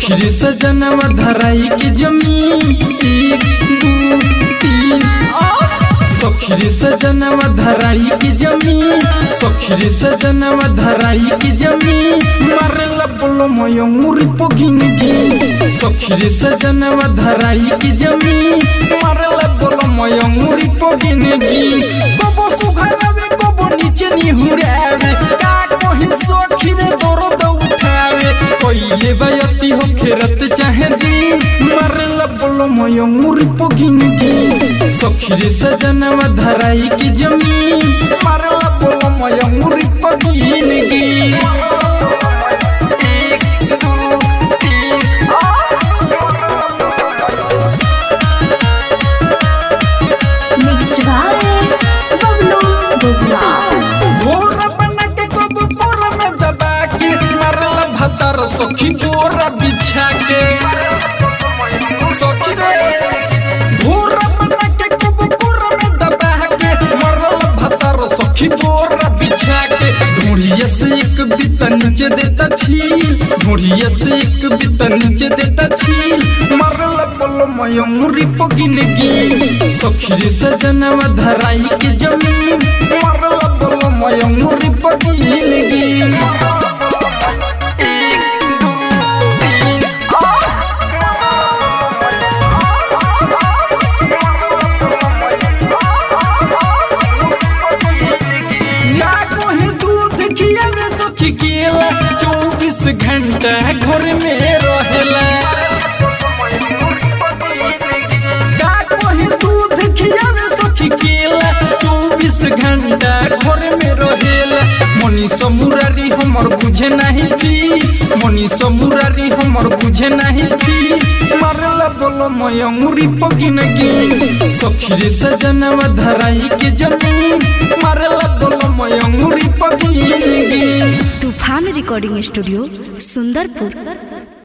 सखी सजनवा धराई के जमीन एक दू तीन सखी सजनवा धराई के जमीन सखी सजनवा धराई के जमीन मारला बोलो मयो मुरी पगिन गिन सखी सजनवा धराई के जमीन मारला बोलो मयो मुरी पगिन गिन कबो सुघरावे कबो नीचे निहुरावे का कहीं सखी रे दर्द उठावे कइले बायती हो खेरत चाहे दिन मारला बोलो मयो मुरी पगिन गिन सखी रे सजनवा धराई की जमीन मारला बोलो मयो मुरी पगिन गिन Mixed by Bablu Bubla. भोरा बना के कब पोरा में दबा के मारला भतार सखी बोरा बिछा के सखी रे भोरा बना के कब पोरा में दबा के मारला भतार सखी बोरा बिछा के ढूंढिया से एक बिता नीचे देता छील ढूंढिया से एक बिता नीचे देता छील मारला बोलो मयो मुरी पगिन गिन सखी रे सजनवा धराई के जमीन मारला बोलो मयो मुरी पगिन गिन या कोई दूध खियावे सखी केला चौबीस घंटा घर में रहेला का कोई दूध खियावे सखी केला चौबीस घंटा घर में रहेला मनी समुरारी हमर बुझे नहीं थी मनी समुरारी हमर बुझे नहीं थी मारला बोलो मयूरी पगिन गिन सखी रे सजनवा धराई के जमीन मारला बोलो मयूरी पगिन गिन तूफान रिकॉर्डिंग स्टूडियो सुंदरपुर